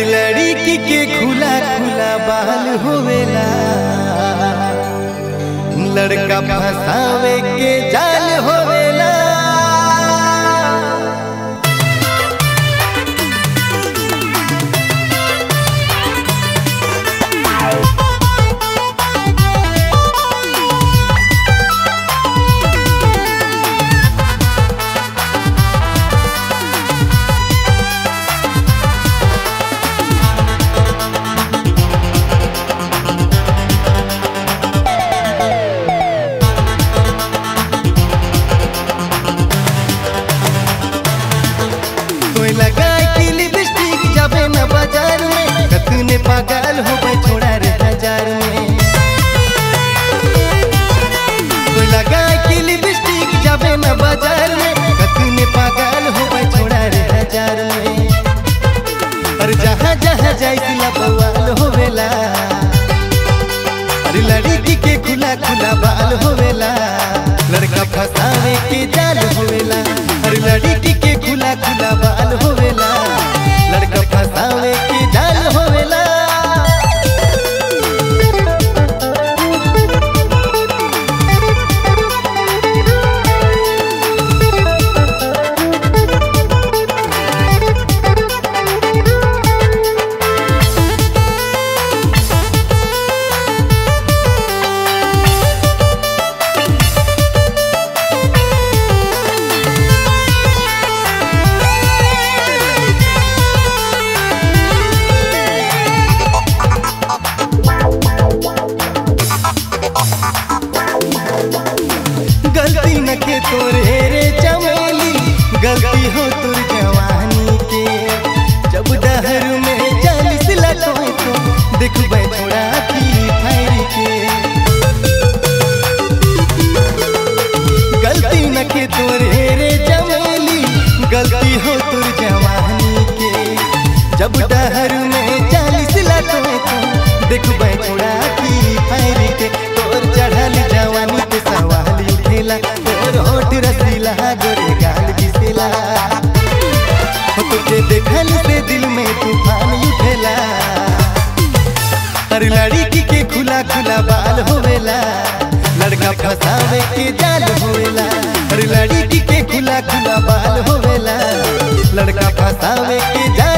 अरे लड़की के खुला खुला बाल होवेला लड़का फसावे के जाल होवेला कोई लगाए की लिपस्टिक जाबे न बाजार में कतने पागल हो गए छोड़ा रे हजार में कोई लगाए की लिपस्टिक जाबे न बाजार में कतने पागल हो गए छोड़ा रे हजार में अरे जहाँ जहाँ जाए सिला बवाल होवेला अरे लड़की के खुला खुला बाल होवेला लड़का फसावे के जाल होवेला अरे लड़की के खुला खुला बाल होवेला लड़का फसावे के जाल होवेला गलती न के तोरे रे चमेली गलती हो तुर जवानी के जब डहर में चालीस लटोए तो देखबे छोड़ा की फायर के गलती न के तोरे रे चमेली गलती हो तुर जवानी के जब डहर में चालीस लटोए तो देखबे छोड़ा की फायर के तोर चढ़ल जवानी पे सवाल उठेला तोर होठ रसीला गोरे गाल बिसेला हो तुझे देखल से दिल में तूफान उठेला हर लड़की के खुला खुला बाल होवेला लड़का फसावे के जाल होवेला हर लड़की के खुला खुला बाल होवेला लड़का फसावे के जाल